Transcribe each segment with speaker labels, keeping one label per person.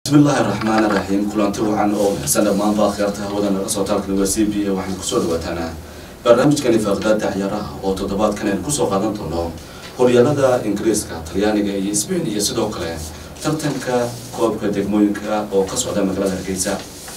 Speaker 1: bismillaahi raxmaani raxiim kulanti wacan oo bixsan dhammaanba akhyaarta hawada naga soo taalkan waa c b a waxaan kusoo dhawaataan barnaamijkani faaqdaada ciyaaraha oo toddobaadkan aynu kusoo qaadan doono horyaalada ingiriiska talyaaniga iyo sbain iyo sidoo kale tartanka koobka degmooyinka oo ka socda magaalada hargeysa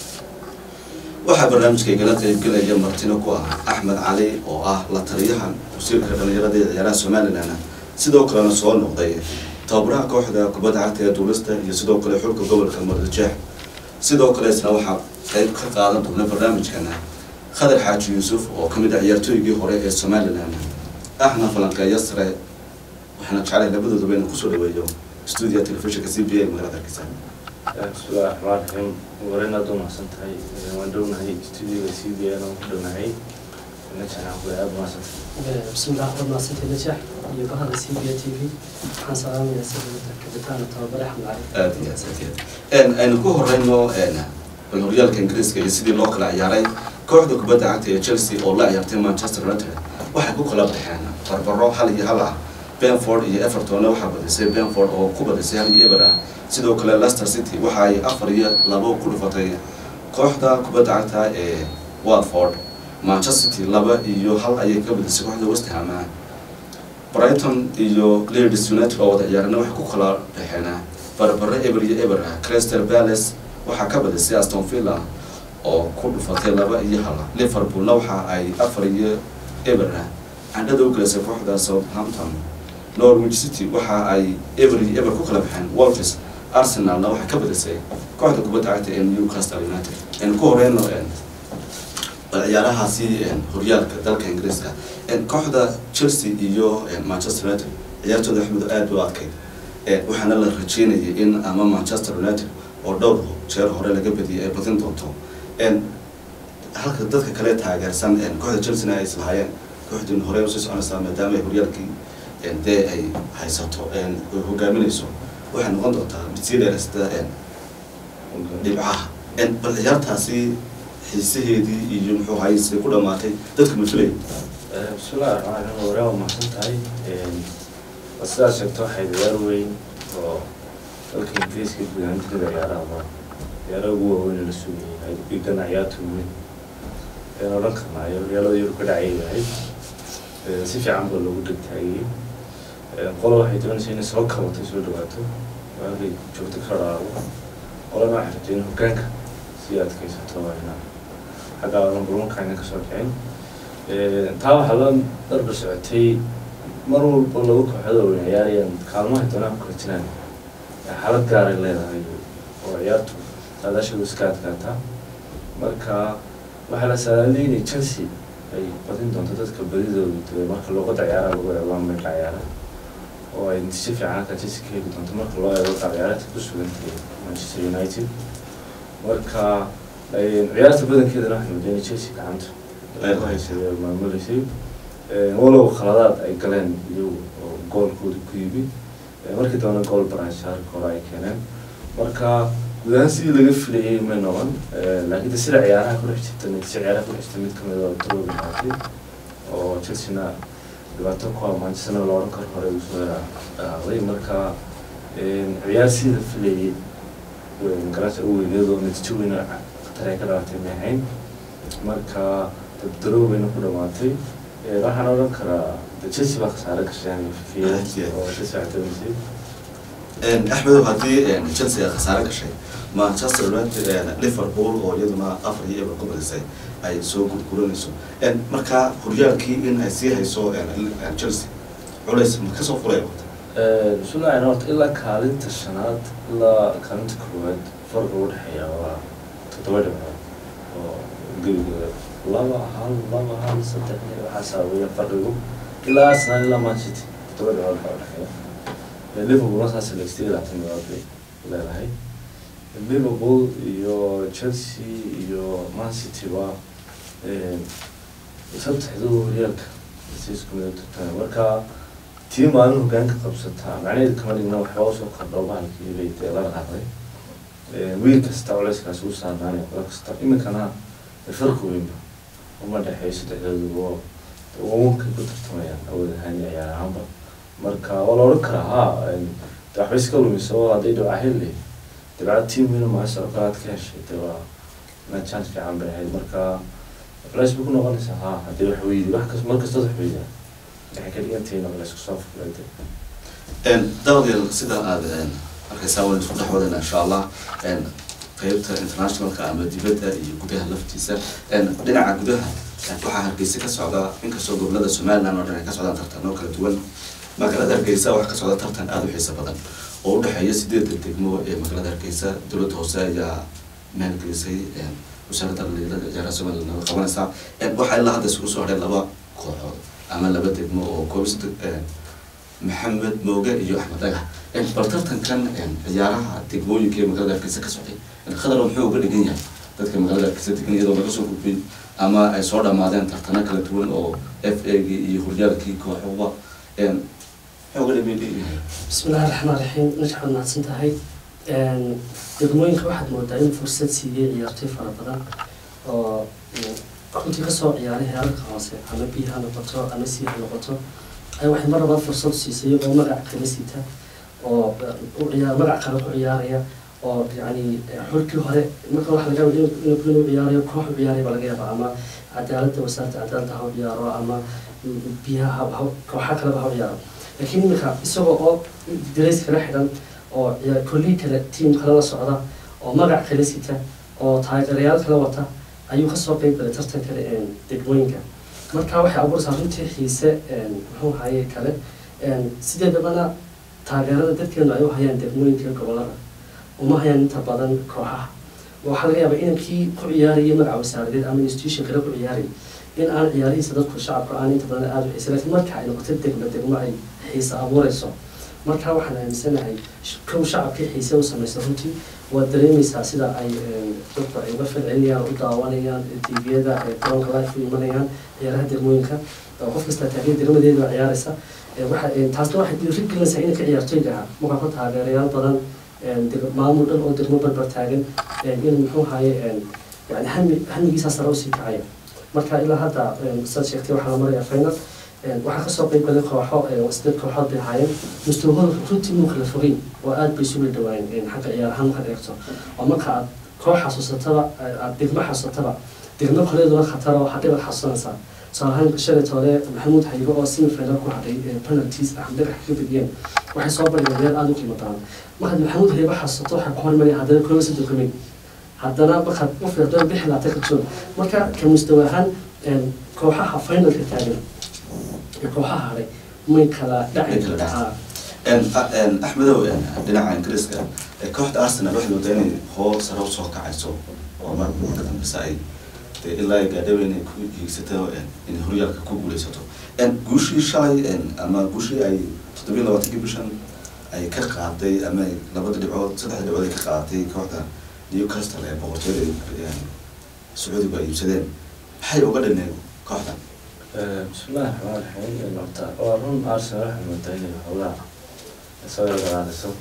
Speaker 1: waxaa barnaamijka igala qeybgelaya martino ku ah axmed cali oo ah la taliyaha wasiirka dhalinyarada ee ciyaaraha somalilan sidoo kalena soo noqday tababaraha kooxda kubadda cagta ee duulista iyo sidoo kale xulka gobolka mardajeex sidoo kale isna waxaa qeyb ka qaadan doona barnaamijkana khadar xaaji yuusuf oo kamid ah ciyaartooygii hore ee somalilan ahna falanqeeyo sare waxaana jeclay labadooduba inaan kusoo dhaweeyo stuudiya telefishinka c b a magaalada hargeysa
Speaker 2: bismillahi raxmaan raxiim wareen aad u mahadsan tahay waan dhownahay stuudiyoga c b n oo ku dhownahay najaxaan aad mahadsantahay
Speaker 3: bismillah waxaad mahadsantahay najax iyo bahada c b a t v waxaan salaamayaa sida kabitaana tababare axmed cali
Speaker 1: aad iyo aad aad iyo aad aynu ku horeyno bal horyaalka ingiriiska iyo sidii loo kala ciyaaray kooxda kubadda cagta ee chelsea oo la ciyaartay manchester united waxay ku kala baxeen barbaro hal iyo hal ah benford iyo evertonna waxaa badisay benford oo ku badisay hal iyo eber ah sidoo kale leicester city waxa ay afar iyo labo ku dhufatay kooxda kubadda cagta ee watford manchester city laba iyo hal ayay ka badisay kooxda west ham brighton iyo leeds united oo wada ciyaarana waxay ku kala baxeen barbaro eber iyo eber ah crystal palace waxaa ka badisay aston villa oo ku dhufatay laba iyo hal liverpoolna waxa ay afar iyo eber ah candhada u gelisay kooxda southampton norwich city waxa ay eber iyo eber ku kala baxeen wolves arsenalna waxay ka badisay kooxda kubadda cagta ee newcastle united aynu ku horeyno ciyaarahaasi horyaalka dalka ingiriiska kooxda chelsea iyo manchester united ciyaartooda axmed aada u adkayd waxaana la rajeynayay in ama manchester united oo dhowr jeer hore laga badiyay ay badin doonto halka dadka kale taageersan kooxda chelsea ay islahaayeen kooxdin hore usii soconaysaa maadaama ay horyaalkii dee ay haysato hogaaminayso waxay noqon doontaa mid sii dheeraysta dhibcaha bal ciyaartaasi xiisaheedii iyo muxuu hayse ku dhamaatay dadka mafilay
Speaker 2: bismillahi raxmaan raxiim wareen waa mahadsan tahay sidaad sheegto waxay ciyaar weyn oo dalka ingiriiska gudaantada ciyaaraha ma ciyaaraha ugu waaweyn la sugayay igana ciyaarta weyn een odhan karnaayo horyaalada yurub ka dhacay yahay si fiican baa loogu dhegtaagiyey qola waxay doonaysa inay soo kabatay soo dhawaato waagay joogto ka dhaawo qolana waxay rabtay in hoggaanka sii adkaysato ina xagga numberwanka ayna kasoo dhicin taa waxaa la darba socotay mar walba lagu kooxada weyn ciyaarayaan kaalmaha doonaan ku kala jiraan xaalad gaaray leedahay oo ciyaartu saadaashadu iska adkaataa marka waxaa la saadaaliyay inay chelsea ay badin doonto dadka badidooda duway marka luuqadda ciyaaraha lagu eego amerika ciyaaraha oo ay natiijo fiican halka chelsea ka heli doonto marka loo eego qaab ciyaareedka ku sugantahay manchester united marka ciyaarta badankeedana waxay moodeen chelsea gacanta ku haysay oo maamuleysay walow khaladaad ay galeen iyagu oo goolkooda ku yimi markii dambena gool baranshaarka hore ay keeneen marka guud ahaan sidii laga filayay may noqon laakiin de sida ciyaaraha ku dhex jirta natiijo ciyaaraha ku dhex jirta mid kamid oo daroobi noqotay oo chelsea-na dhibaato ku ah manchesterna la odhan karo hore uu soo dhaqaaqday marka ciyaar sidii la filayay garasha u weyneed oo natiijo weyn khatar ay ka dhalatay may ahayn marka daroobayna ku dhamaatay waxaan odhan karaa chelsea baa khasaare gasheen oo chelsea waxay doonaysay
Speaker 1: axmedow haddii chelsea ay khasaare gashay manchester united liverpool oo iyaduna afar iyo eber ku badisay ay soo gurguranayso marka horyaalkii in ay sii hayso chelsea culays ma kasoo fulay
Speaker 2: bismillahi horta ilaa kaalinta shanaad ilaa kaalinta koowaad farqa u dhexeeya waa toddoba dhibcood oo gebigooda laba hal laba hal saddex waxaasaa weya farqigu ilaa arsenal ilaa man city toddoba dhibcood baa udhexeeya liverpool saas lextay labaatan dhibcood bay leedahay liverpool iyo chelsea iyo man city waa saddexdu horyaalka si isku mid turtaan marka tii maalin hoggaanka qabsataa macnaheedu kama dhigna waxba usoo kordho bahalkii bay dee la dhaqaaqday wiil kasta culeyskaas u saarnaanay qola kasta iminkana farqi weynba uma dhexeeyo saddexdooduba wawankay ku tartamayaan awood ahaan iyo ciyaar ahaanba marka waa la odhan karaa ha waxba iska lumiso hadday dhibca heli dabcad team wina maasha oo kale aad ka heshay dee waa inaad chance fiican bay ahayd marka culays bay ku noqonaysaa ha haddii wax weydi wax kas mar kastood wax weydaa waxay ka dhigantahay in culays kusoo fukulada
Speaker 1: dabadeed sidaa aad arkaysaa waan isku dhex wadayna insha allah qeybta internationalka ama dibadda iyo gudaha laftiisa dhinaca gudaha waxaa hargeysa ka socda inkastoo gobolada somaliland oo dhan ay ka socdaan tartano kala duwan magaalada hargeysa waxaa ka socda tartan aada u xiiso badan oo u dhexeeya sideedda degmo ee magaalada hargeysa dowladda hoose ayaa maalgelisay wasaaradda dhalinyarada ciyaaraha somaliland naga qabanaysaa waxaa ilaa hadda isugu soo hadhay laba kooxood ama laba degmo oo koobis maxamed mooge iyo axmed dhagax bal tartankan ciyaaraha degmooyinka ee magaalada hargeysa ka socday khadar muxuu uga dhigan yahay dadka magaalada hargeysa degan iyadoo laga soo gudbin ama ay soo dhammaadeen tartano kala duwan oo f a gii iyo horyaalkii kooxuba muxuu uga dhigan yahay
Speaker 3: bismillahi raxmaan raxiim najxaad mahadsan tahay degmooyinka waxaad moodaa in fursad siiyey ciyaartoy fara badan oo runtii kasoo ciyaaray heerarka hoose ama b ha noqoto ama c ha noqoto ay waxay mar labaad fursad siisay oo magac kala sita oo u ciyaar magac kale ku ciyaaraya oo yani xulkii hore marka waxa laga yaaba inuu ciyaarayo koox u ciyaaraya baa laga yaaba ama cadaaladda wasaaradda cadaaladda ha u ciyaaro ama biyaha kooxa kaleba ha u ciyaaro laakiin iminka isagoo oo dirays kala xidhan oo kollii kale tiam kale la socda oo magac kala sita oo taageerayaal kala wata ayuu kasoo qeyb galay tartan kale degmooyinka marka waxay abuuraysaa runtii xiise muxuu haye kale sideedabana taageerada dadkeenu ay u hayaan degmooyinka gobolada uma hayaan inta badan kooxaha waxaa laga yaabaa inankii ku ciyaaraya magaca wasaaradeed ama institution kale ku ciyaaraya in aan ciyaarihiisa dadku shacabka aan inta badan aada u xiisa lakiin marka ay noqoto degmo degmo ay xiise abuureyso marka waxaan aaminsanahay kow shacabkii xiise u samaysa runtii waad dareemaysaa sida ay dadku ay uga falcelinayaan u daawanayaan tviyada garoonka life u imanayaan ciyaaraha degmooyinka oo qof kasta taageer degmadeeda baa ciyaaraysa taasna waxay dhiirigelinaysaa inay ka ciyaartoyga ah markaa ku taageerayaal badan maamul dhan oo degmo barbar taagan in muxuu haye yani hami hamigiisaa sare usii kacaya marka ilaa hadda saad sheegtay waxaa la maraya final waxaa kasoo qeyb galay kooxo sideed kooxood bay ahaayeen mustawahooda runtii muu kala fogeyn oo aad bay isugu dhawaayeen xagga ciyaarahaan markaad eegto oo marka aad koox xasuusataba aad degmo xasuusataba degmo koleeduna khatar oo hadhay baad xasuusanaysaa tusaale ahaan shalay toole maxamuud xayigo oo semifinal ku hadhay penalties axmed dhagax kaga bediyeen waxay soo bandhigeen meel aada u qiimo badan markaad maxamuud xayigo xasuusato waxay ku hormaraya haddana kooba saddex kumid haddana markaad u fiirdo bixi laata ka joog marka ka mustawa ahaan kooxaha finalka taagan kooxaha hadhay may kala dhaci kartaa
Speaker 1: axmedow dhinaca ingiriiska kooxda arsenal waxay moodaa inay hoos sare usoo kacayso oo mar marka dambese ay dee ilaa gaadhawe inay ku hiigsato inay horyaalka ku guuleysato guushii shalay ama guushii ay toddobiyi labaatankii bishan ay ka qaaday ama ay labada dhibcood saddexda dhibcood ay ka qaadatay kooxda newcastle ee boqortooyada sacuudigu ay iibsadeen maxay uga dhineen kooxdan
Speaker 2: bismillahi raxmaan raxiim horta waa run arsenal waxay moodaa inay howlaha soo yargalaanayso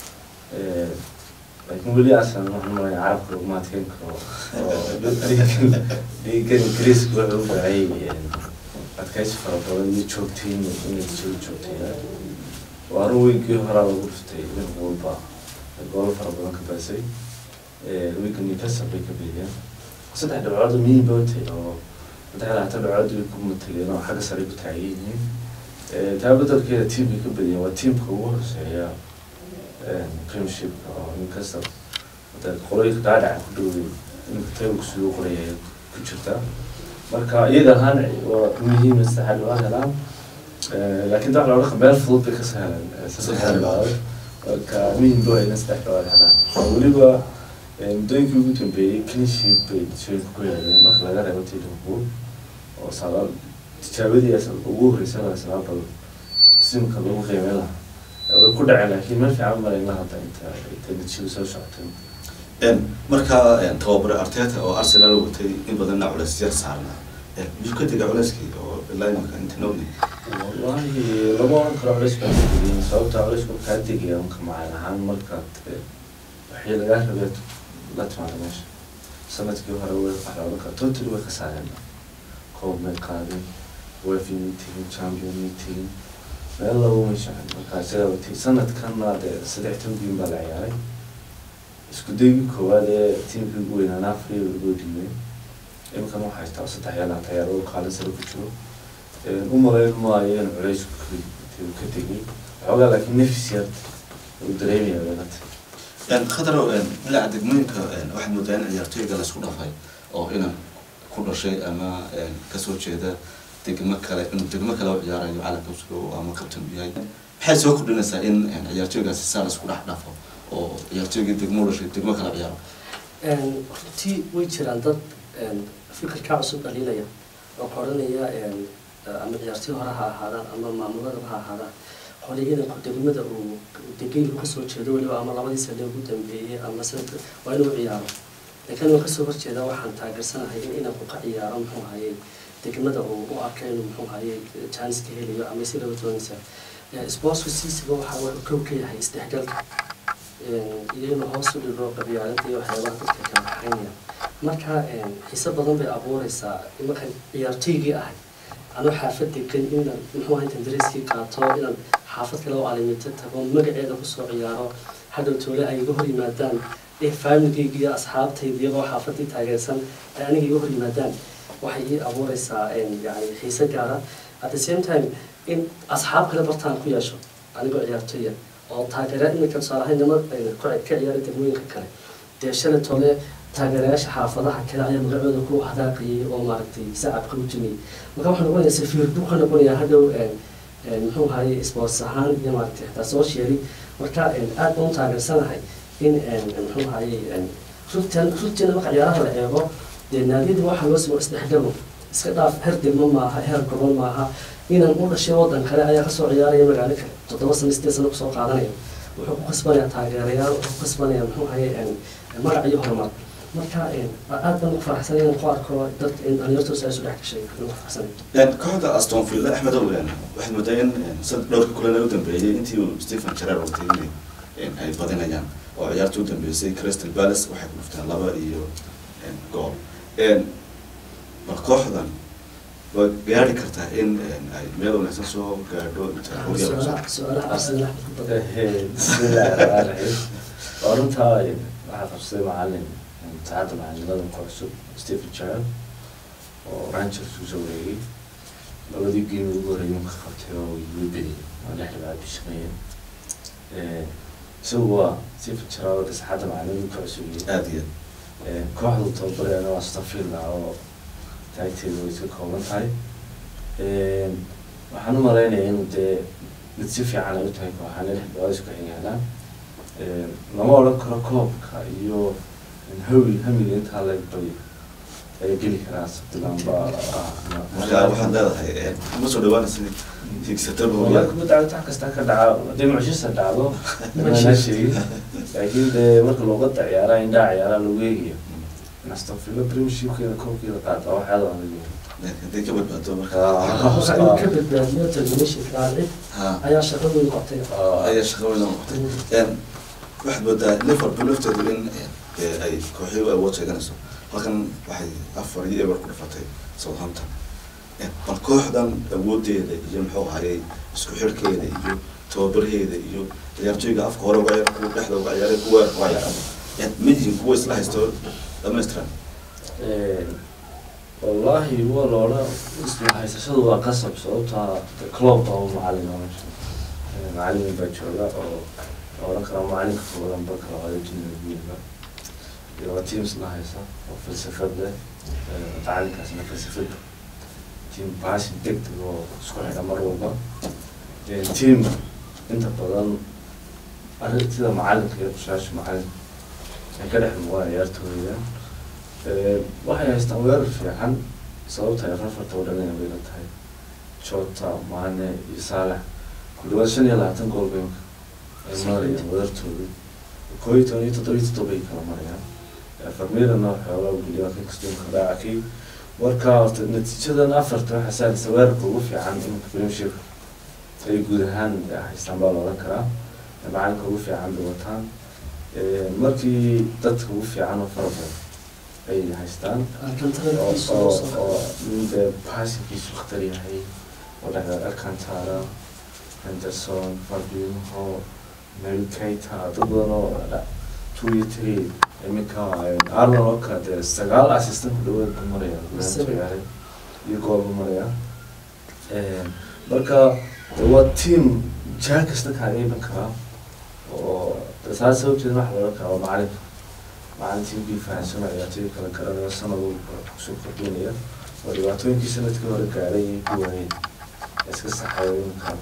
Speaker 2: laakiin weli arsenal waxaan malaya carabka laguma adkeyn karo oo dhiigan ingiriiska wuxuu u baahayay adkaysi fara badan iyo joogtayn inay soo joogtay waa run weygii horaa lagu dhuftay nin walba goolo fara badan ka baasay wigan newcastle bay ka bediyeen saddex dhibcood muhiim bay utay oo saddex labaatan dhibcood way ku mataleen oo xagga sare ku taagan yihiin taa bedelkeeda team bay ka badiyeen waa teamka ugu horeeya premiershipka oo newcastle qoloyinka dhaadhaca ku dhowday iminka taybku siduu qoraya ku jirta marka iyaga ahaan waa muhiim saddex dhibcood helaan laakiin daa looga meel fudud bay ka sahlan saddex dhibcood marka muhiim bay wayna saddex dhibcood helaan weliba muddooyinkii ugu dambeeyey cleanship bay shooyinka ku yeeleen marka laga reebo tii liverpool oo sagaal tijaabadii ugu horreysay arsenal bal simka lagu qiimeyn lahaa way ku dhaceen laakiin meel fiican malayna hadda inta inta natiijadu soo socotay
Speaker 1: marka tababare arteta oo arsenal watay in badanna culeys yar saarna miyuu ka dega culeyskii oo ilaa imanka inta noogni
Speaker 2: wallahi lama oran karo culeys baa ka degay sababta culeysku kaa degaya unka macaan ahaan markaad waxii lagaa rabee la timaada meesha sanadkii hore way waxloodan kara totally way ka saareen koob may qaadin wefi meeting champion meeting meel lagu meeshaan marka isaga wati sanadkanna dee saddex toban game baa la ciyaaray isku daygii koowaad ee tiimkii ugu weynaa afriya lagu dhiibay imikana waxaa haystaa saddex iyo labaatan ciyaar oo kaalin sare ku jiro u malayn maayo in culays ka tegay xoogaa laakiin nafis yar uu dareemaya weelata
Speaker 1: khadrow dhinaca degmooyinka waxaad moodaa in ciyaartooyga laisku dhafay oo inan ku dhashay ama kasoo jeeda degmo kale inuu degmo kale u ciyaarayo calanka usgo ama kabtan u yahay maxay soo kordhinaysaa in ciyaartooygaasi saa laisku dhex dhafo oo ciyaartooygii degmo u dhashay degmo kale ciyaaro
Speaker 3: runtii way jiraan dad fikirkaa cusub dhaliilaya oo qoranaya ama ciyaartooy hore ha ahaadaan ama maamuladaba ha ahaadaan qolay inanku degmada uu degaygu kasoo jeedo weliba ama labadii sane ugu dambeeyey ama sanadka waa inuu ciyaaro laakiin waan kasoo horjeeda waxaan taageersanahay in inanku ka ciyaaro muxuu hayay degmada uu u arkay inuu muxuu hayay janiska helayo ama si laba doonaysa sportsku siisiba waxaa wuxuu kow ka yahay isdhexgalka iyo inuu hoos u dhigo qabyaaladda iyo waxyaabaha dadka kala kaxaynaya marka xiise badan bay abuureysaa markaan ciyaartooygii ahay anuu xaafad degan inaan muxuu ahay intaan dareyskii qaato inaan xaafad kale oo alimito tago magaceeda kusoo ciyaaro hadhow toole ay iga hor yimaadaan faamligayga iyo asxaabtayda iyagoo xaafadii taageersan ay aniga iga hor yimaadaan waxay ii abuureysaa yani xiise gaara at the same time in asxaab kale bartaan ku yeesho anigoo ciyaartooya oo taageera imika tusaalahaan nima ka ciyaara degmooyinka kale dee shalay toole taageerayaasha xaafadaha kale ayaa magacooda ku hadaaqayay oo maaragtay sacabka u jimiyay marka wuxuu noqonayaa safiir buu ka noqonayaa hadhow muxuu ahaye sports ahaan iyo maaragtay xitaa socially marka aad baan u taageersanahay in muxuu ahaye runtan runtiina marka ciyaaraha la eego dee naadiyadii waxaa loo simo isdhexgalo iska dhaaf her degmo maaha heer gobol maaha inaan u dhashay waddan kale ayaa kasoo ciyaaraya magaalo kale toddoba sano sideed sano kusoo qaadanaya wuxuu ku kasbanayaa taageerayaal wuxuu ku kasbanayaa muxuu ahaye magac iyo horumar marka aad baan ugu faraxsanay inaan ku arko dad dhalinyartu saa isu dhex gashay ugu faraxsanay
Speaker 1: kooxda aston villa axmed ow waxaad moodaa in sad dhowrka kulan u dambeeyey intii uu stephen jareer watay in ay badinayaan oo ciyaarta u dambeysay crystal palace waxay ku dhufteen laba iyo gool bal kooxdan waa gaari kartaa in ay meel wanaagsan soo gaadho inta horyaalka
Speaker 3: su-aalaha arsenal
Speaker 2: bismillahi raxmaan raxiim waa runtaa waxaa qabsaday macalin saacadda macalinimada ku cusub stephen child oo rangers kusoo wareegay labadii geem ugu horreeyay marka qabtay oo way bediyay waa lix dhibaad bishaqeeyeen isagu waa stephen child saacadda macalinimada ku cusub
Speaker 1: aada iyo
Speaker 2: kooxdu tababareena waa stafilla oo taagteedu way iska kooban tahay waxaan u malaynayaa inuu dee mid si fiican ay u tahay kooxaana lix bilood isku xigaalaan lama odhan karo koobka iyo hawi hamiga intaa leg bay ay geli karaa sabtilanba
Speaker 1: marka waxaad leedahay ma soo dhawaanaysa higsataba
Speaker 2: wala
Speaker 1: horyaalka
Speaker 2: kubadda cagta wax kasta ka dhaca dee mucjisa dhacdo mana sheegin laakiin dee marka luuqada ciyaaraha indhaha ciyaaraha lagu eegayo aston villa premiershipkeeda koobkeeda qaata waxyaada aan lagu
Speaker 1: hadday ka badbaato marka
Speaker 3: waxa inuu ka badbaadiyo termination raacid
Speaker 1: ha
Speaker 3: ayaa shaqadooda qabtay
Speaker 1: ayaa shaqo weyn oo qabtay waxaad moodaa liverpool lafteedu in ee, ay kooxyo awood sheeganayso halkan waxay afar iyo eber ku dhufatay southampton bal kooxdan awoodeeda iyo muxuu ahayey isku xirkeeda iyo tababarheeda iyo ciyaartooyga afka hore uga ciyaar kuwa dhexda uga ciyaaray kuwa weerarka uga ciyaaray ma yihiin kuwa isla haysto dhamaystiran
Speaker 2: wallahi waa la odhan isla haysashadu waa qasab sababtaa club oo macalin oo meesha macalin baa jooga oo la odhan karaa macalinka koodan ba kala wada dunida guudba iyo waa teams la haysa oo falsafad leh macalinkaasna falsafad team passing degdeg oo isku xidha mar walba team inta badan arrin sida macalinka iyo kushaasha macalin ay ka dhex muuqdaan ciyaartooyda waxay haystaan weerar fiican sababta ay rafarta u dhalina bay la tahay jota maane iyo saalax ku dhawaad shan iyo labaatan gool bay ay marayaan weerartooda koo iyo toban iyo toddoba iyo toddoba ay kala marayaan farmirana xoogaa geliya kan kastuunka dhaacakay marka horta natiijadan afarta waxaa saalisa weerarka ugu fiican iminka premiership ay guud ahaan haystaan baa la odhan karaa macalinka ugu fiican bay wataan markii dadka ugu fiican oo fara badan ay haystaan oo oo oo mide passinkiisu khatar yahay oo dhexda alcantara henderson fabinho mary keita dad badan oo two iyo three iminka arnold oo kale dee sagaal assistant ku dhawaad ku maraya
Speaker 3: Seven.
Speaker 2: ciyaaray iyo gool ku maraya marka de waa team jaan kasta kaaga iman karaa oo de saa sababteed waxa laga karaa waa macalinka macalin teamkii fahansan ciyaartoy kala garanayo sanad walba kusoo kordhinaya oo dhibaatooyinkii sanadkii hore gaaray iyo kuwaayeen iska saxayo iminka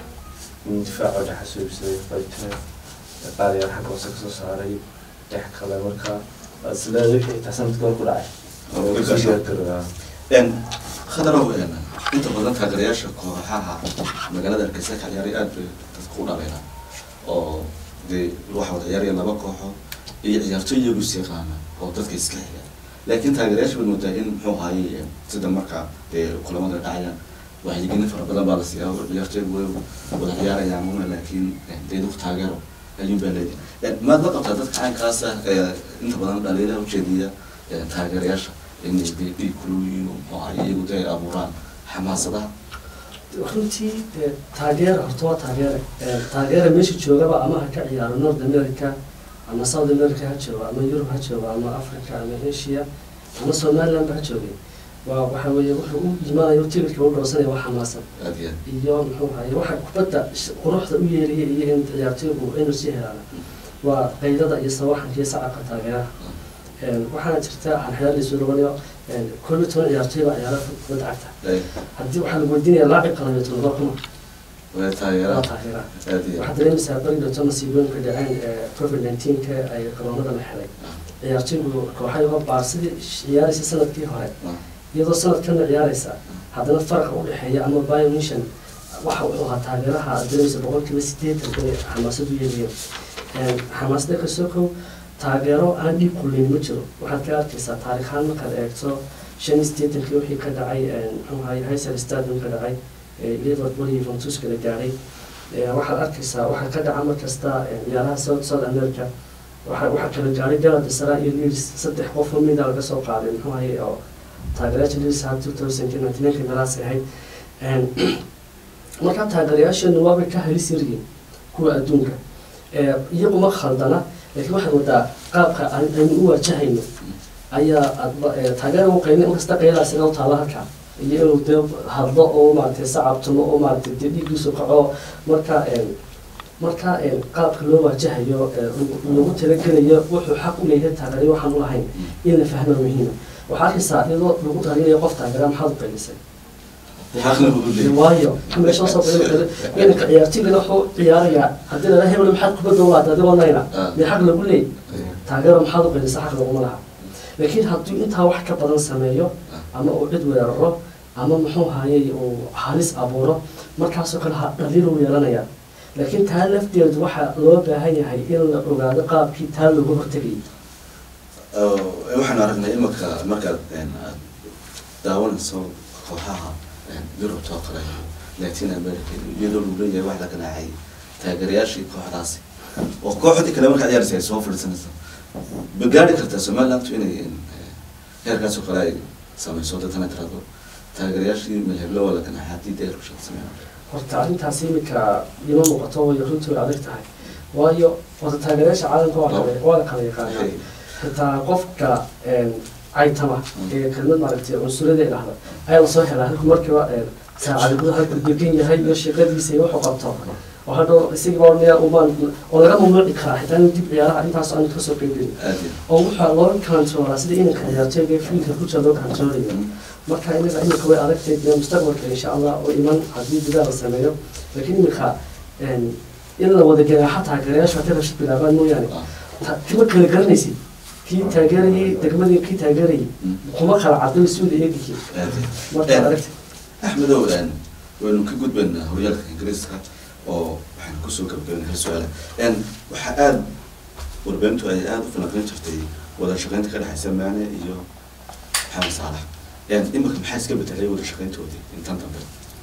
Speaker 2: in difaaca dhexa soo ibsaday fayte qaadayaal xagga hoose kasoo saaray dhex kale marka isleeda wixii taa sanadkii hore ku dhacay
Speaker 1: Oo
Speaker 2: oo
Speaker 1: ka
Speaker 2: kusii
Speaker 1: gaasho.
Speaker 2: gaargaroobaa
Speaker 1: een khadarow een inta badan taageerayaasha kooxaha magaalada hargeysa ka ciyaaray aad bay dadku u dhaleena oo dee waxa wada ciyaaraya laba kooxo iyo ciyaartoy iyagu is yaqaana oo dadka iska xiga laakiin taageerayaasha baad moodaa in muxuu ahaayey sida marka dee kulamada dhacayaan wacyigelin fara badan baa la siiyaa oo ciyaartoygu way wada ciyaarayaan una laakiin dee dadku taageero ayuun baa leedahay maad la qabtaa dadka caynkaasa ee inta badan dhaliilaha ujeediya ee taageerayaasha inay dee dhiig kuluyiin oo muxuu ahaayey iyagu dee ay abuuraan xamaasadaha
Speaker 3: runtii dee taageera horta waa taageere Ee, taageera meesha joogaba ama ha ka ciyaaro north america ama south america ha joogo ama yurub ha joogo ama africa ama asia ama somaliland ba ha joogay waa waxa weeye wuxuu u imaanayo tigirka u dhowsanaya waa xamaasan
Speaker 1: aad iyo aad
Speaker 3: iyo muxuu ahaye waxa kubadda sh- quruxda u yeelaya iyo in ciyaartoygu energy helaan waa qaydada iyo sawaxanka iyo sacabka taageeraha Een, waxaana jirta aan xeer laysu dhawanayo koob iyo toban ciyaartoy baa ciyaara kubadda cagta
Speaker 1: Ay,
Speaker 3: haddii waxaa lagu weydiinaya laacib qalayo todoba kuma
Speaker 1: way
Speaker 3: waa
Speaker 1: taageeraan
Speaker 3: taageeraha
Speaker 1: aad iyo
Speaker 3: waxaad
Speaker 1: aad
Speaker 3: dareemaysaa bari dhowto masiibooyinka dhaceen ee covid nineteenka ay garoonada la xelay ciyaartoygu kooxay uga baar sidii ciyaaraysa sanadkii hore
Speaker 1: Ah,
Speaker 3: iyadoo sanadkana ciyaaraysa haddana faraqa u dhexeeya ama biomission waxa wuxuu ahaa taageeraha aad dareemaysa boqolkiiba sideetan inay xamaasad u yeelayeen xamaasada kasoo kow taageero aan dhiib kuleyn ma jiro waxaad ka arkaysaa taariikhaan markaad eegto shan iyo sideetankii wixii ka dhacay muxuu ahaye hiser stadium ka dhacay ee liverpool iyo juventus kala gaadhay Ee, waxaad arkaysaa waxaa ka dhaca mar kasta ee, ciyaaraha south south america waxa waxaa kala gaadhay galatasaray iyo leeds saddex qof oo mida laga soo qaaday muxuu ahaye oo taageerayaasha leeds ha two thousand ninety ninka meelahaas ahayd Een, marka taageerayaasheenu waabay ka halis yaryihiin kuwa adduunka Ee, iyagu ma khaldana laakiin waxaad wadaa qaabka aan- aynu u wajahayno ayaa adba- ee, taageera u qaynin inkasta qayadaas inoo taala halkaa iyo inuu dee hadlo oo maaragtay sacabtumo oo maaragtay dee dhiiggiisu kaco marka een, marka een, qaabka loo wajahayo ee, lagu- lagu talagelayo wuxuu xaq u leeyahay taageerayo waxaan u lahayn in la fahmo muhiima waxaa arkaysaa iyadoo lagu talinayo qof taageera maxaad u qaylisay
Speaker 1: xaqna buu u leeyahay.
Speaker 3: waayo meesha soo qaylo inanka ciyaartooygana wuxuu ciyaarayaa haddii lala hebel maxaad kubadda u laada adigoo nayna
Speaker 1: Ah.
Speaker 3: mee xaq lagu leey
Speaker 1: Ay,
Speaker 3: taageero maxaad u qaylisa xaq laguma laha laakiin hadduu intaa wax ka badan sameeyo ama uu cid weeraro ama muxuu hayay uu halis abuuro markaasoo kale ha dhaliil u yeelanaya laakiin taa lafteedu waxaa loo baahan yahay in la ogaado qaabkii taa looga hortegayay
Speaker 1: oo, waxaan aragnay imika markaad een, aad daawanayso kooxaha een, yurubta oo kale iyo latin america iyadoo lagu leeyahay wax la ganaacay taageerayaashii kooxdaasi oo kooxdii kale markaad ciyaaraysa ay soo fadhiisanayso ma gaari kartaa somalilandu inay een, eh, heerkaas oo kale ay samayso dadana tirado taageerayaashii malheblo waa la ganaacay haddii dee rushad sameyn
Speaker 3: horta arrintaas imika ima muuqato way runtii way adag tahay waayo horta taageerayaasha caalamka waa kale waa la kala yaqaanaa xitaa qofka een, caytama ee kelmad maaragtay cunsurada idhahda ayaa lasoo helaa halku markiiba een, saacada gudaha halku degan yahay iyo shaqadiisa iyo wuxuu qabto oo hadhow isagiiba ornaya umaan oo laga mamnuuci karaa xitaa inuu dib ciyaaraha intaas aan kasoo qeybgelin
Speaker 1: aad iyo
Speaker 3: oo waxaa loo kantroolaa sida inanka ciyaartooyga fiilka ku jira loo kantroolayo marka inaga imika way adagtahay dee mustaqbalka insha allah oo iman haddii gudaha la sameeyo laakiin imika een, in la wada ganaaxa taageerayaashu haddii rabshad bilaabaan mooyaane
Speaker 1: Ah,
Speaker 3: ta- kima kala garanaysid kii taageerayay degmadii kii taageerayay
Speaker 1: mm,
Speaker 3: kuma kala caday suuda eegihii
Speaker 1: aad iyo
Speaker 3: marka
Speaker 1: Eh.
Speaker 3: aragti
Speaker 1: axmedow een, waynu ka gudbaynaa horyaalka ingiriiska oo waxaan kusoo gabagabaynaa hal su-aala een, waxaa aada warbaahintu ay aada u falanqeyn jirtay wada shaqeynta ka dhexaysa maane iyo maxamed saalax een, imika maxaa iska bedelay wada shaqeyntoodii intan dambe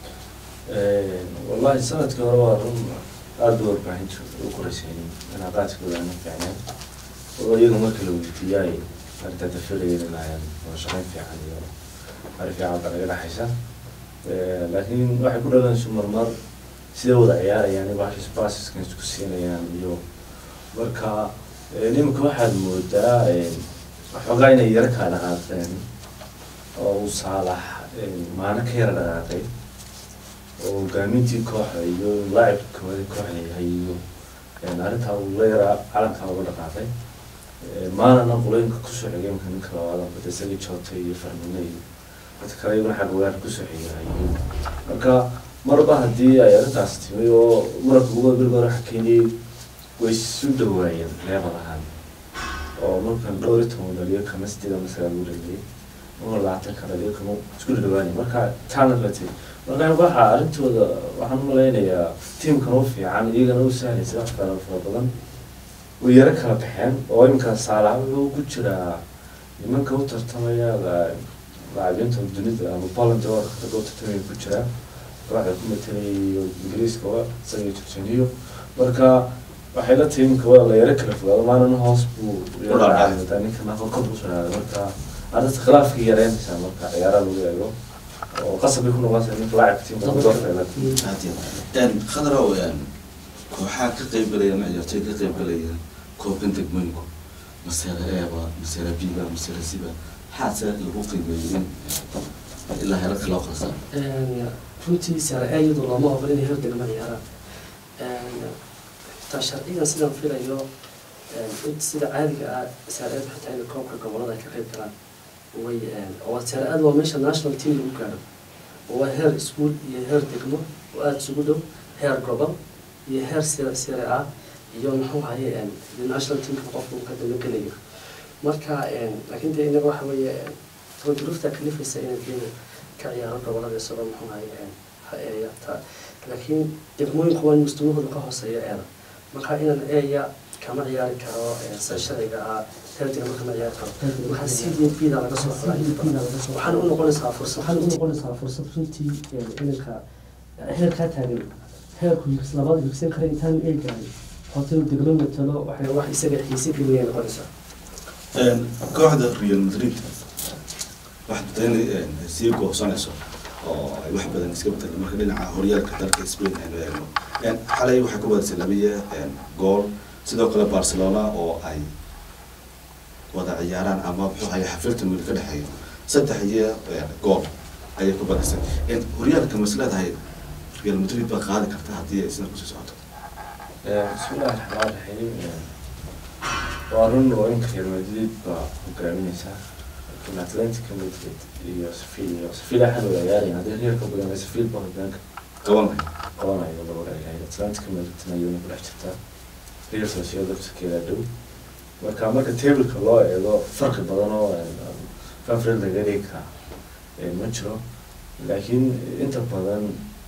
Speaker 2: wallahi sanadkii hore waa run aada u warbaahinta u koraysaynin calaaqaadkooda aana fiicneen oo iyaga marka la weydiiyay arrintaa dafilayeen inayaan wada shaqeyn fiican iyo arrin fiican ba naga dhexaysa laakiin waxay ku dhalanayso marmar siday wada ciyaarayaan iyo bahashis baasiskan isku siinayaan iyo marka nimanka waxaad moodaa waxoogaa inay yaro kaa dhaqaaqeen oo uu saalax maano ka yara dhaqaaqay oo hogaamintii kooxda iyo laacibka kooda kooxda yahay iyo arrintaa uu la yaraa calankaa uga dhaqaaqay maalana qulooyinka kusoo xigay imka ninka labaad bada isagii joota iyo farmine iyo dadka kale iyaguna xag wagaar kusoo xigay marka marba haddii ay arrintaas timi oo muranka ugu bilga hore xakeynayay way isu dhawaayeen leebad ahaan oo markan dhowr iyo toban dhaliyo kama sideed ama sagaal u dhaliyay ama labaatan ka dhaliyo kama isku dhawaanay marka taana latay marka waxaa arrintooda waxaan u malaynayaa tiimkan u fiican iyagana u sahlaysa wax kala fara badan way yaro kala baxeen oo iminka saalax wuxuu ku jiraa nimanka u tartamaya laacibiinta dunida ama poland oo ragga u tartamaya ku jiraa kooxda ku matalayo ingiriiska waa isaga jorjaniyo marka waxay la tahay iminka waa la yaro kala fogaado maalin hoos buu yaradaa ninka nafa kor u socdaada marka arrinta khilaafkii yareynaysaa marka ciyaaraha lagu eego oo qasab bay ku noqonaysaa ninka laacibka tiimka doorfeela
Speaker 1: khadrow kooxaha ka qaybgalaya ama ciyaartoy ka qaybgalaya koobkan degmooyinku masera eeba masera biba masera siba maxaase lagu qiimeeyey ilaa heerarka loo qalsaa
Speaker 3: runtii sare iyadu looma ogol inay hor degmo ciyaaraan xitaa sharcigan sidaan filayo sida caadiga ah sare-eed xitaa in koobka gobolada ay ka qayb galaan way oo sare-eed waa meesha national team lagu gaaro oo waa heer iskuol iyo heer degmo oo aada isugu dhow heer gobol iyo heer sire sire ah iyo muxuu haye national teamka qofka uu ka dabagelayo marka laakiin dee inaga waxa weeye taba duruufta kalifaysa inay geeda ka ciyaaro gobolada isagoo muxuu haye ta laakiin degmooyinku waa in mustamahooda ka hooseeya eeda marka inaan eeya kama ciyaari karo sida sharciga ah heerdiga kama ciyaari karo waxaa c d b da laga soo xulaa waxaana u noqonaysaa fursad waxaana u noqonaysaa fursad runtii inanka heerkaa taagan heerku labaad higsan kara intaan eegahay horta inuu degmo matalo waxay wax isaga xiise geliyay noqonaysaa
Speaker 1: kooxda real madrid waxaad muddaa inay sii goosanayso oo ay wax badan iska bedelo marka dhinaca horyaalka dalka spain aynu eegno xalay waxay ku badisay labiya gool sidoo kale barcelona oo ay wada ciyaaraan ama muxuu haya xafiltan weli ka dhexeeyo saddex iyo gool ayay ku badisay horyaalka mas leedahay real madrid baa qaadi karta haddii ay sida kusii socoto
Speaker 2: bismillahi raxmaan raxiim waa run oo inka real madrid baa hogaaminaysaa laakiin atlantica madrid iyo sevilla iyo sevilla waxaa wada ciyaaraya haddii reerka badan sevilla baa hogaanka
Speaker 1: qabanay
Speaker 2: qabanayo laba dhaliyahay atlantica madridna iyaduna ku dhex jirtaa real sociedad laftirkeeda dhow marka marka tableka loo eego farqi badan oo fafred laga dhigi karaa ma jiro laakiin inta badan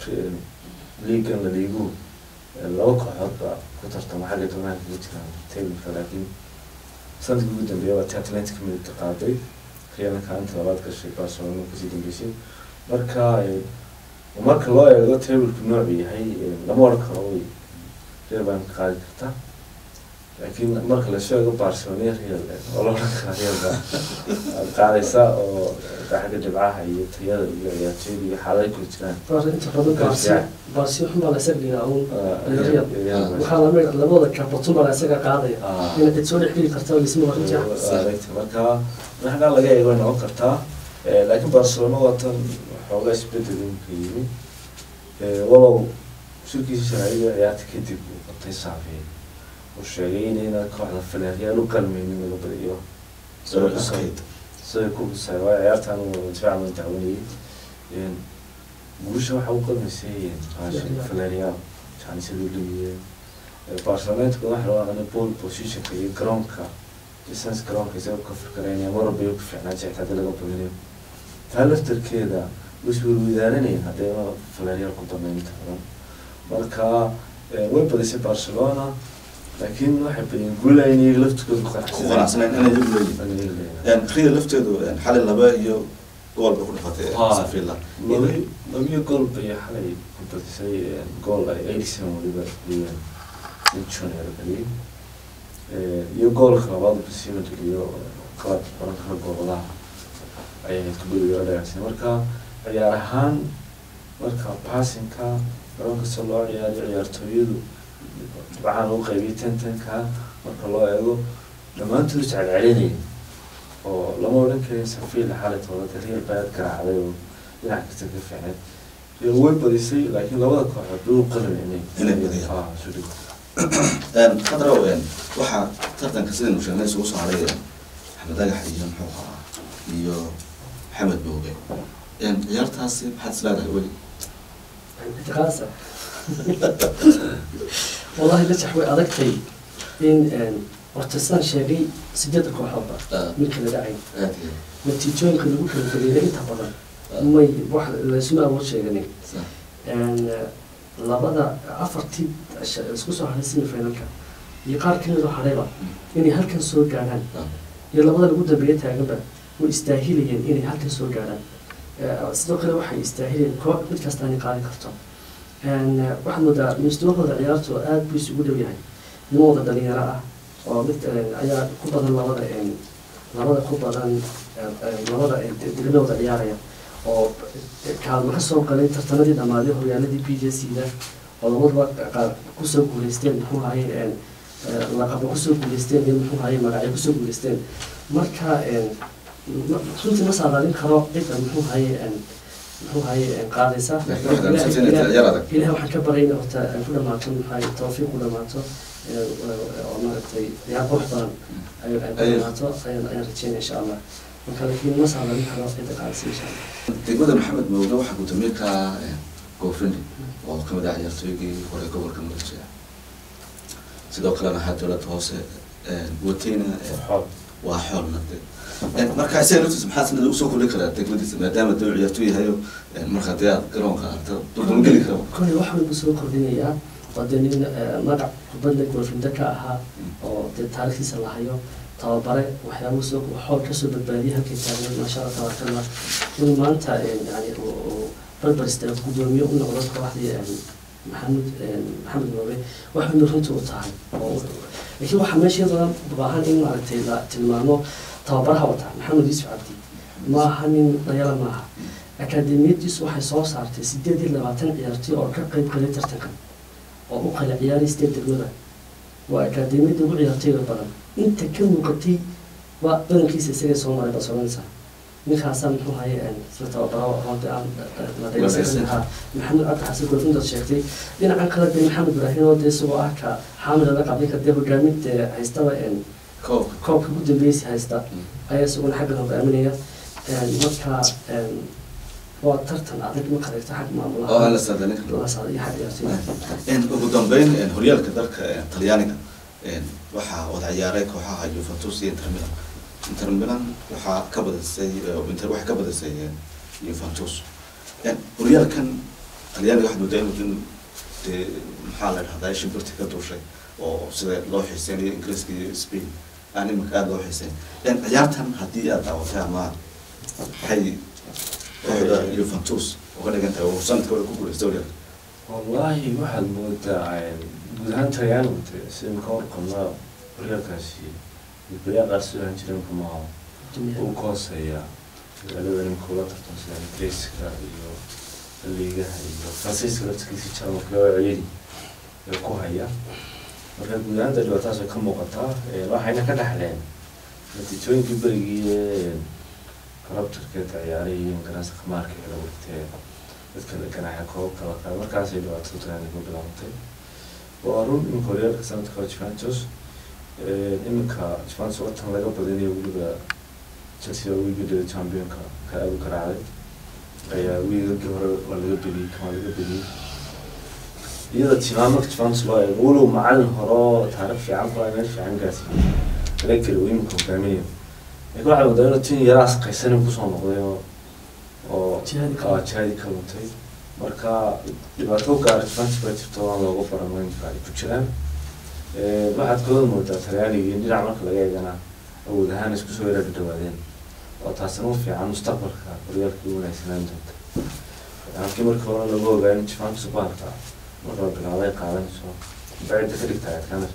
Speaker 2: liigan la liigu laba kooxood baa ku tartama xagga doonaha kaga jiraan tableka laakiin sanadkii ugu dambeeya waa ti atlantic midka qaaday realna kaalinta labaad gashay barcelona kasii dambeysay marka marka loo eego tableku noocu yahay lama odhan karo way real baan ka qaadi kartaa laakiin marka lasoo eego barcelona real oo la odhan karaa real baa qaadaysa oo xagga dhibcaha iyo tayada iyo ciyaartooyada iyo xaalada kula jiraan
Speaker 3: inta badan baarsi baarsi xun baa la isaga dhigaa uun waxaa lamid labada kabatun baa la isaga qaadaya ina cid soo dhex geli karta lisma warinja
Speaker 2: marka xaggaa laga eego way noqon kartaa laakiin barcelona waa tan xoogaa isbedel imka yimi walow shirkiisa sharciga ciyaarta kadib uu qabtay saafi uu sheegay inayna kooxda filareal u qalmaynin laga badiyo sida ku husay waa ciyaartan difaaca ma dacwanayay guusha waxa u qalmaysay filareal janisaduu leeyahay barcelonatka waxa la aqaana ball positionka iyo garoonka distance garoonka isaga ka fikiraynaya marwalba ku fiicnaa jecta hadii laga badinayo taa laftarkeeda iswirwidaaranaya haddayna filareal ku badnayn inta badan marka way badisay barcelona laakiin waxay badiyeen guula in iyaga laftirkooda ku
Speaker 1: ku qanacsaneen inay iyagu leeyihin real lafteedu xalay laba iyo gool bay ku dhafatay sevilla
Speaker 2: labi labiyo gool bay xalay ku badisay gool ay eighty seven waliba dhigeen in junior geliyay iyo goolka labaad basiima dheliyo qalab oran kara gooladaha ayay kubada yaro dhagaagsan marka ciyaar ahaan marka passinka garoonka se loo ciyaariyo ciyaartooyadu dhibcahan u qaybiyay ten tenka marka loo eego dhammaantood iscelcelinaya oo lama odhan karin safiila xalitooda de real baad garaacday oo dhinac kasta ka fiicneed real way badisay laakiin labada kooxood bay u qalin inay
Speaker 1: Inay badiyaan.
Speaker 2: Ah, isu dhig
Speaker 1: khadrow waxaa tartanka sidaynu sheegnay isugu soo haray axmed dhagax iyo muxuu ahaa iyo maxamed booge ciyaartaasi maxaad isleedahay weli
Speaker 3: اعتقاسة والله نجح way adagtay in horta sidaan sheegay sideedda kooxoodba
Speaker 1: Ah,
Speaker 3: mid kala dhacay
Speaker 1: aad iyo
Speaker 3: natiijooyinka lagu kala geliya inta badan may wax laysuma awood sheeganin
Speaker 1: sax.
Speaker 3: labada afartii sh- isku soo haray semifinalka iyo qaar ka mid oo harayba inay halkan soo gaadhaan
Speaker 1: Ah,
Speaker 3: iyo labada lagu dambeeya taaganba way istaahilayeen inay halkan soo gaadhaan Eh, sidoo kale waxay istaahilayeen koox mid kasta inay qaadi karto En, eh, waxaad moodaa mustawahooda ciyaartu aad buu isugu dhow yahay nimo wada dhalinyaro ah oo mid eh, ayaa ku badan labada en, labada ku badan eh, eh, labada eh, de- degmadooda ciyaaraya oo eh, kaalmo ka soo galay tartanadii dhammaaday horyaaladii b j c da oo labaduba qaar kusoo guuleysteen muxuu ahaye en, eh, laqabo kusoo guuleysteen iyo muxuu ahaye magacyo kusoo guuleysteen marka en, ma- runtii ma saadaalin karo cidda muxuu ahaye en, muxuu ahaye en, qaadaysa
Speaker 1: laakiin waxaad aaminsantahay inay tahay ciyaar adag
Speaker 3: ilaah waxaan ka baryayna horta ay ku dhamaato maxay tawfiiq ku dhamaato ee, oo maaragtay ciyaar qurux badan ay ay ku
Speaker 1: Ayuu.
Speaker 3: dhamaato ayaan ayaan rajeynaya insha allah marka laakiin ma saadaalin karo cidda qaadaysa insha allah
Speaker 1: degmada maxamed booge waxaa guddoomiye ka goofrindi oo kamid ah ciyaartooygii hore gobolka muqdisho sidoo kalena ahaa dowladda hoose wateyna
Speaker 2: xool
Speaker 1: waa xoolna de marka isaga laftiisa maxaa sanada usoo kordhin karaa degmadiisa maadaama dowr ciyaartooy yahayo marka dee aad garoonka aragta duldulan geli kara
Speaker 3: koley wax walba soo kordhinayaa waa dee nin eh, magac kubadda goolfinda ka ahaa oo dee taarikhdiisa la hayo tababare waxyaabuu soo xool kasoo badbaadiyay halkay taagneed maasha allah tabarakallah in maanta eh, yani uu- uu barbar istaago guddoomiye u noqdo kooxdii eh, maxamed eh, maxamed mooge waxayna runtii u tahay oo laakiin waxaa meesha iyadoo u baahan in maaragtay la tilmaamo tababaraha wata maxamed yuusuf cabdi ma aha nin dhayala maaha akaademiyadiisu waxay soo saartay sideed iyo labaatan ciyaartoy oo ka qayb galay tartankan oo u kala ciyaaray sideed degmada waa akaademiyada ugu ciyaartooyga badan inta ka muuqatay waa badankiisa isagay soo maray barcelonesa ninkaasaa muxuu haye isla tababaro runtii aan la dhegeysan lahaa maxamed cabdi xasan golfindaad sheegtay dhinacan kale dee maxamed ibraahim oo dee isagoo ah ka xaamil ala qabinka dee hogaaminta haystaba
Speaker 1: koobka
Speaker 3: koobka ugu dambeysi haysta ayaa isaguna xaggan hogaaminaya marka waa tartan adag ma qareegto xag
Speaker 1: oo aan
Speaker 3: maamulaha
Speaker 1: la saadaalin karo
Speaker 3: waasaad iyo xag ciyaartooyda
Speaker 1: ugu dambeyn horyaalka dalka talyaaniga waxaa wada ciyaaray kooxaha Juventus iyo Inter Milan Inter Milan waxaa ka badisay Inter waxay ka badisay Juventus horyaalkan talyaaniga waxaa moodaa inuu dee maxaa la dhahdaa shimbirti ka duushay oo sida loo xiiseynayo ingiriiska iyo Spain aan iminka aada loo xiiseyn ciyaartan haddii aad daawatay ama waxay kooxda Juventus uga dhigan tahay oo sanadka hore ku guuleystay horyaalka
Speaker 2: wallaahi waxaad moodaa guud ahaan talyaanigu de sida ka warqabna horyaalkaasi gudbaya qaar soo ahaan jiray imka maaha uu ka hooseeya magaalada nimka ula tartan sida ingiriiska iyo liigaha iyo faransiiska laftigiisa jarmalka oo ciyari ee ku haya marka guud ahaan dee dhibaataas way ka muuqataa waxayna ka dhaxleen natiijooyinkii berigii ee kalabtarkeeda ciyaarihii ingaraansa khamaarka ee lagu dhigtay dadka ganaaxa koobka la qaada markaasay dhibaatada talyaaniga ku bilaabantay waa run iminka horyaalka sanadka hore Juventus iminka Juventus watan laga badinayo weliba Chelsea oo wiigii championka ka aad u garaacday ayaa wiigagii hore waa laga bediyey kan waa laga bediyey iyada tilmaamaka Juventus loo eego walow macalin hore oo taariikh fiican ku meel fiican gaarsiiyey laga keli uu iminka hogaaminayo laakiin waxaa moodaa inuu tin yaraas qaysani kusoo noqday oo oo
Speaker 3: Jihadi ka
Speaker 2: ah, jihadi ka luntay marka dhibaato gaara Juventus baa jirto aan looga baran weynka ay ku jiraan Eh, waxaad kooda moodaa talyaaniga iyo dhinac marka laga eegana awood ahaan isku soo yara dhawaadeen oo taasina u fiican mustaqbalka horyaalka u wanaagsanaan doonta halkii markii hore lagu ogaa in Juventus baarka marka la bilaabay qaadanayso bacida ka dhigta adkaana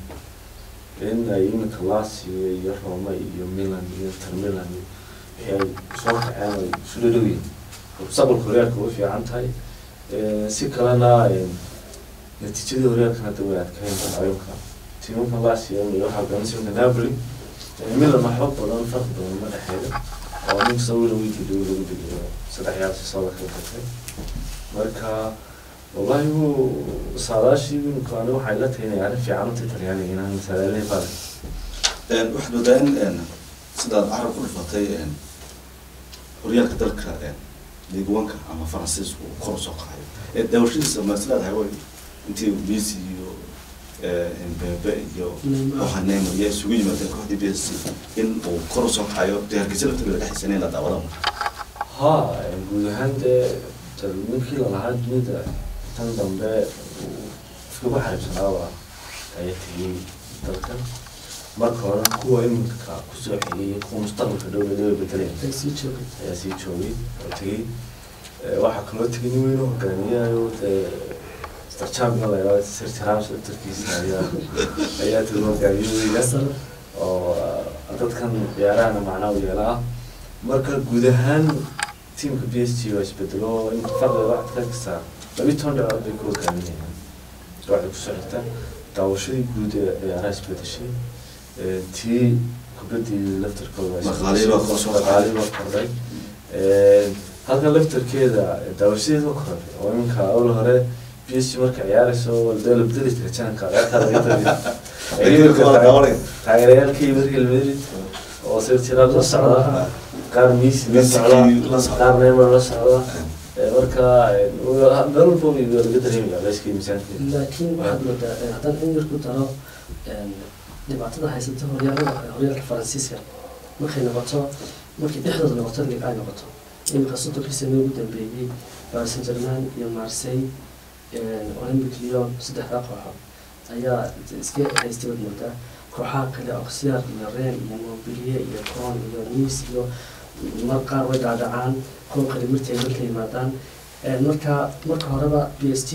Speaker 2: in ay iminka Lazio iyo Roma iyo Milan iyo Inter Milan iyo wixii ay soo kaceen ay isu dhadhow yihiin mustaqbalka horyaalka way fiican tahay Eh, si kalena eh, natiijadii horyaalkan hadda way adkayn haweenka tiimamka Lazio iyo waxaa garanaysa Napoli Milan waxba badan farq badan ma dhexeeyo oo nin soo wada weydii dhow lagu dhigayo saddex ciyaar si soo kala gatay marka wallahi wuu saadaashii wiilkaani waxay la tahay inay arrin fiican u tahay talyaaniga inaan masalaaleyn badan
Speaker 1: waxaad moodaa in sidaad carab ku dhufatay horyaalka dalka liigwanka ama faransiisku uu kor usoo qacayo daawashadiisa ma is leedahay way intii messi iyo mbebe iyo waxa neymar iyo isugu yimaadeen kooxdii b s c in uu kor usoo qacayo dee hargeysa laftigeeda dhexdiisa in la daawada
Speaker 2: ha guud ahaan dee ninkii lalahaa dunida tan dambe iskagu xariibsanaaba ayaa tegey dalkan marka hore kuwa iminka kusoo xigay kuwa mustaqbalka dhow ee bedeleen
Speaker 3: ay sii joogay
Speaker 2: ayaa sii joogay oo tegey waxaa kaloo tegay nin weyn oo hogaamiyayo dee starchampiga la yidhahdo sirti rams laftarkiisa ayaa ayaa tegay hogaamiyahooda
Speaker 3: sare
Speaker 2: oo dadkan ciyaarahana macnaa u yeelaa marka guud ahaan tiimka b s g waa isbedelo in farqiga waxaad ka arkaysaa labi toban dhibcood bay ku hogaaminayaan waxay kusoo xigta daawashadii guud ee ciyaaraha isbedeshay tii kubadii laftarkooda
Speaker 1: Dhaqaalihii baa kor soo kacay.
Speaker 2: dhaqaalihii baa kordhay halkan laftarkeeda daawashadeeda waa kordhay oo iminka awal hore b s g marka ciyaarayso dee la bedeli jira janka ciyaartaa laga tabi taageerayaalkii Real Madrid oo sirtiraad la socda qaar Messi la socda
Speaker 1: la socda.
Speaker 2: qaar Neymar la socda Ee, marka ee, meel walba way laga dareemaya layskii miisaankeeda
Speaker 3: laakiin waxaad moodaa eh, haddaan in yar ku daro em, dhibaatada haysata horyaalada horyaalka faransiiska markay noqoto markay dhexdooda noqoto lig ay noqoto iminka soddonkii sano ugu dambeeyey paris saint germain iyo marseille olympic lyon saddexdaa kooxo ayaa iska haystay waad moodaa kooxaha kale oxyar iyo ren iyo montpellier iyo con iyo nice iyo mar qaar way dhaadhacaan kuwa kale marti ay marka yimaadaan Een, marka marka horeba b s t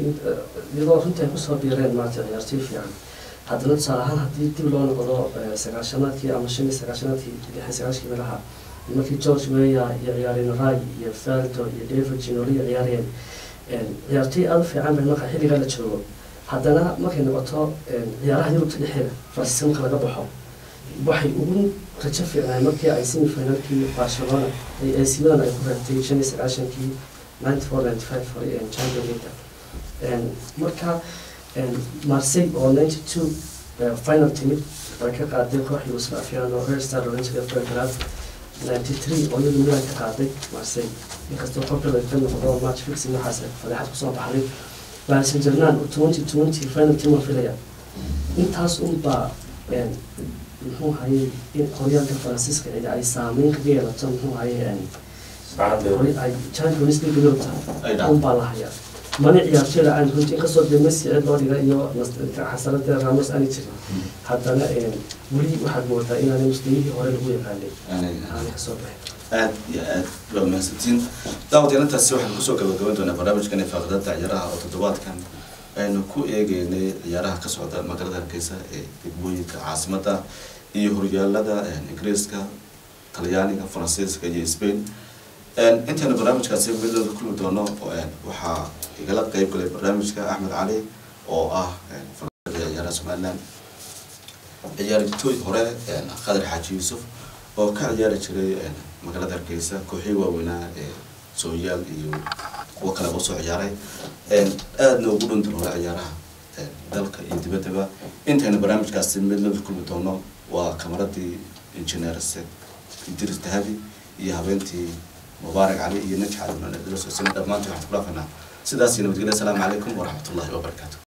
Speaker 3: iyadoo runtii ay kusoo biireen maarata ciyaartoy fiican haddana tusaale ahaan haddii dib loo noqdo eh, sagaashanaadkii ama shan iyo sagaashanaadkii lixi sagaashkii meelaha markii george weya iyo ciyaareen ray iyo faldo iyo david ginoli ciyaareen een, ciyaartoy aada u fiican bay marka xilligaa la joogo haddana markay noqoto een, ciyaaraha yurubta dhexeeda faransiiska marka laga baxo waxay ugu rajo fiicnaay markii ay semifinalkii barcelona ay ac milan ay ku reebtay shan iyo sagaashankii ninety four ninety five for champion league Een, marka een, marseille oo ninety two final timid way ka qaaday koox yugoslavian oo red star oran jiray belgrade ninety three oo iyadu milan ka qaaday marseille inkastoo popular ka noqdo match fixing waxaas fadeexad kusoo baxday paris saint germain oo twenty twenty final team oo filaya intaas unbaa een, muxuu hayay in horyaalka faransiiska cidi ay saameyn kaga yeelato muxuu hayay hore ay champions league loo
Speaker 1: Ay
Speaker 3: tahay
Speaker 1: dhacdo.
Speaker 3: un baa la hayaa mani ciyaartoyda aan runtii inkastoo dee messi cid loo dhiga iyo xasanada ramos aani jirin haddana een, weli waxaad moodaa inaanay muslimihii hore lagu yaqaanay aanay kasoo baxin
Speaker 1: aad iyo aad waa mahadsantiin daawadayaal intaasi waxaan kusoo gabagaban doonaa barnaamijkan faaqidada ciyaaraha oo toddobaadkan aynu ku eegeynay ciyaaraha ka socda magaalada hargeysa ee degmooyinka caasimadda iyo horyaalada ingiriiska talyaaniga faransiiska iyo spain intaynu barnaamijkaasi midooda kulmi doono waxaa igala qeyb galay barnaamijka axmed cali oo ah falanqeeya ciyaaraha somaliland ciyaartooy hore khadar xaaji yuusuf oo ka ciyaari jiray magaalada hargeysa kooxii waaweynaa ee sooyaal iyo kuwo kaleba usoo ciyaaray aadna ugu dhuntan hore ciyaaraha dalka iyo dibaddaba intaynu barnaamijkaasi midnada kulmi doono waa kamaradii injineer idris dahabi iyo habeentii mubaarak cali iyo najx cali dhammaantii waxaan ku dhaafanaa sidaas iyo nabadgelya asalaamu calaykum waraxmatullahi wabarakaatu